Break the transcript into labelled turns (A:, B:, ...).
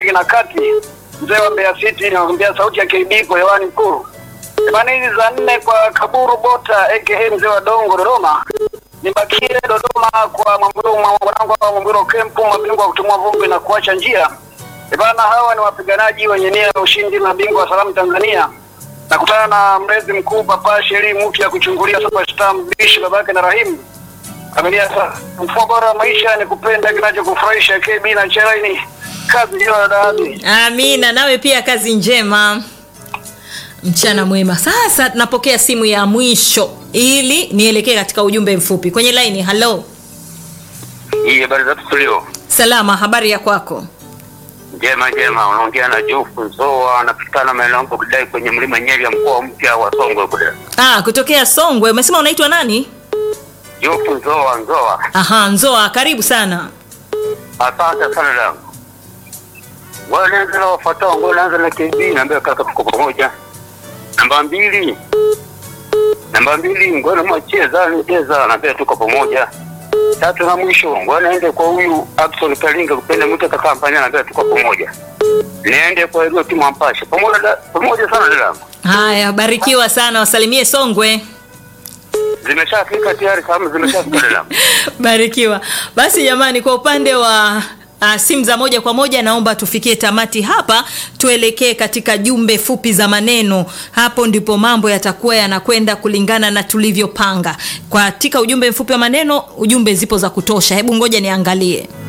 A: Mashariki na Kati, mzee wa Mbeya City, naambia sauti ya KB kwa hewani kuu. Bana hizi za nne kwa Kaburu Bota aka mzee wa Dongo Dodoma. Nibakie Dodoma kwa Mwamburo mwanangu wa Mwamburo Kempu, mabingwa wa kutumua vumbi na kuacha njia. Bana hawa ni wapiganaji wenye nia ya ushindi, mabingwa wa salamu Tanzania. Nakutana na mlezi mkuu Papa Sheri mpya kuchungulia superstar mbishi babake na Rahimu. Familia sasa, mfumo bora wa maisha ni kupenda kinachokufurahisha. KB na Chelaini, kazi hiyo ya dadi.
B: Amina, nawe pia kazi njema, mchana mwema. Sasa napokea simu ya mwisho ili nielekee katika ujumbe mfupi kwenye laini. Halo,
C: Hii habari za tulio
B: salama, habari ya kwako?
C: njema njema, unaongea na Jofu Nzoa, anapatikana maeneo yangu kudai kwenye mlima Nyeri ya mkoa mpya wa Songwe kule.
B: Ah, kutokea Songwe. Umesema unaitwa nani?
C: Jofu Nzoa Nzoa,
B: Aha, Nzoa, karibu sana.
C: asante sana dangu. Wewe naanza na wafuatao, ngoja naanza na KB, naambia kaka, tuko pamoja. Namba mbili, namba mbili, ngoja mwachie zani cheza, naambia tuko pamoja. Tatu na mwisho, ngoja naende kwa huyu Abson Kalinga, kupenda mwite kaka kampanya, naambia tuko pamoja. Niende kwa hiyo timu ampashe pamoja, da- pamoja sana dadangu.
B: Haya, barikiwa sana, wasalimie Songwe.
C: Zimeshafika tayari, kama zimeshafika dadangu.
B: Barikiwa. Basi jamani, kwa upande wa Uh, simu za moja kwa moja naomba tufikie tamati hapa, tuelekee katika jumbe fupi za maneno. Hapo ndipo mambo yatakuwa yanakwenda kulingana na tulivyopanga. Katika ujumbe mfupi wa maneno, ujumbe zipo za kutosha. Hebu ngoja niangalie.